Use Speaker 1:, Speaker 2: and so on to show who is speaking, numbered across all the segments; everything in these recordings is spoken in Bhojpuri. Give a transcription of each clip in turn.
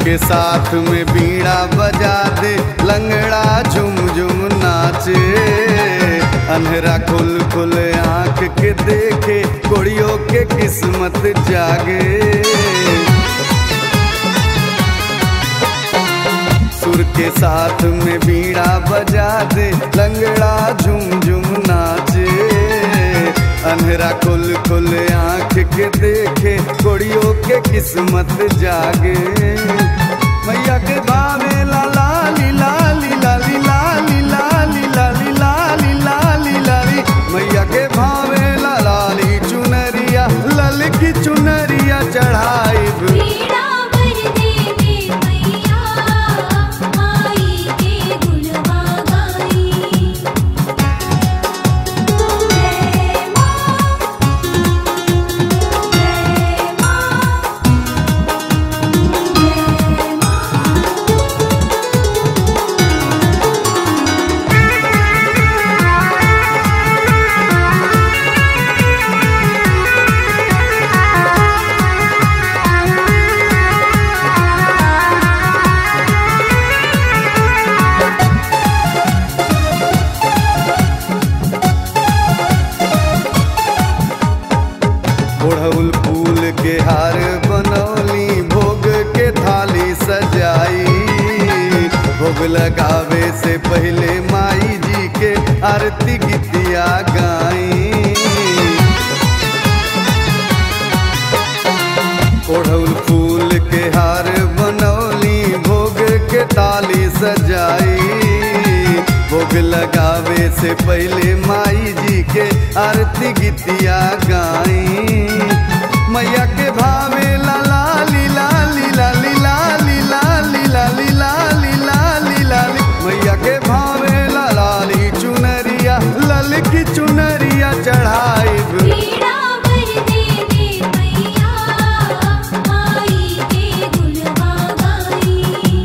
Speaker 1: के साथ में बीड़ा बजा दे लंगड़ा झुम झुम नाचे अंधेरा खुल खुल आंख के देखे कोड़ियों के किस्मत जागे सुर के साथ में बीड़ा बजा दे लंगड़ा झुम झुम नाचे अंधेरा खुल खुल आंख के देखे कोड़ियों के किस्मत जागे मैया के भावे ला ला ली ला ली ला ली ला ली ला ली ला ली ला ली ला ली ला ली मैया के भावे ला ला ली चुनरिया लल की चुनरिया चढ़ाई
Speaker 2: पीड़ा भर दे दे मैया माई के गुणवा गाई जय मां जय मां जय
Speaker 1: ओढ़ौल फूल के हार बनौली भोग के थाली सजाई भोग लगावे से पहले माई जी के आरती गीतिया गाई ओढ़ौल फूल के हार बनौली भोग के थाली सजाई भोग लगावे से पहले माई जी के आरती गीतिया गाई मैया के भावे ला ला ली ला ली ला ली ला ली ला ली ला ली ला ली ला ली ला ली मैया के भावे ला ला ली चुनरिया लल की चुनरिया चढ़ाई
Speaker 2: पीड़ा भर दे दे मैया माई के गुणवा गाई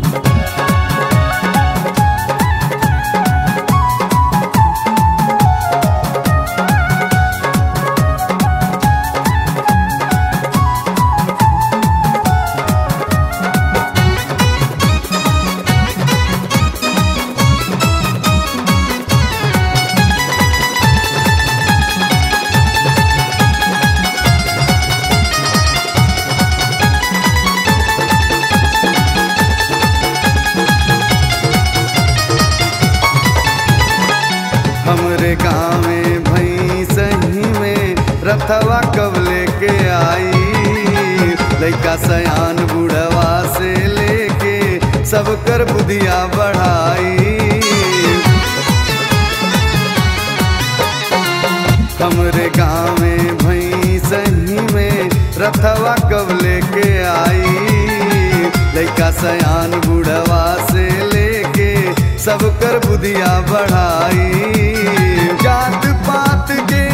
Speaker 1: हमरे गाँव में भई सही में रथवा कब लेके आई लइका सयान बुढ़वा से लेके सब कर बुधिया बढ़ाई हमरे गाँव में भई सही में रथवा कब लेके आई लइका सयान बुढ़वा से लेके सब कर बुधिया बढ़ाई जात पात के